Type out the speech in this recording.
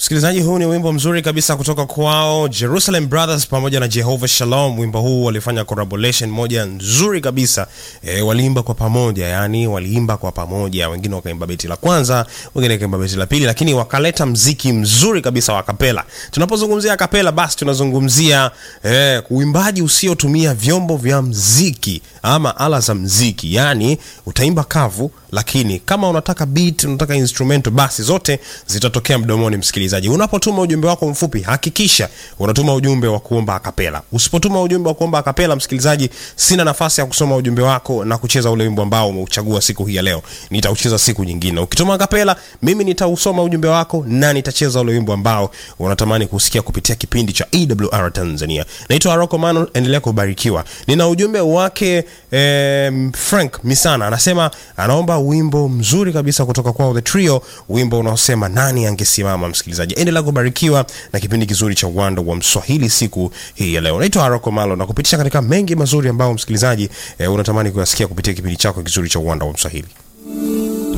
Msikilizaji, huu ni wimbo mzuri kabisa kutoka kwao Jerusalem Brothers pamoja na Jehovah Shalom. Wimbo huu walifanya collaboration moja nzuri kabisa e, waliimba kwa pamoja, yani waliimba kwa pamoja, wengine wakaimba beti la kwanza, wengine wakaimba beti la pili, lakini wakaleta mziki mzuri kabisa wa kapela. Tunapozungumzia kapela, basi tunazungumzia e, uimbaji usiotumia vyombo vya mziki ama ala za mziki, yani utaimba kavu, lakini kama unataka beat, unataka instrumental, basi zote zitatokea mdomoni. Msikilizaji, unapotuma ujumbe wako mfupi, hakikisha unatuma ujumbe wa kuomba akapela. Usipotuma ujumbe wa kuomba akapela, msikilizaji, sina nafasi ya kusoma ujumbe wako na kucheza ule wimbo ambao umeuchagua siku hii ya leo. Nitaucheza siku nyingine. Ukituma akapela, mimi nitausoma ujumbe wako na nitacheza ule wimbo ambao unatamani kusikia kupitia kipindi cha AWR Tanzania. Naitwa Aroko Mano, endelea kubarikiwa. Nina ujumbe wake eh, Frank Misana anasema anaomba wimbo mzuri kabisa kutoka kwao The Trio, wimbo unaosema nani angesimama. Msikilizaji, endelea kubarikiwa na kipindi kizuri cha uwanda wa Mswahili siku hii ya leo. Naitwa Aroko Malo na kupitisha katika mengi mazuri ambayo msikilizaji eh, unatamani kuyasikia kupitia kipindi chako kizuri cha uwanda wa Mswahili.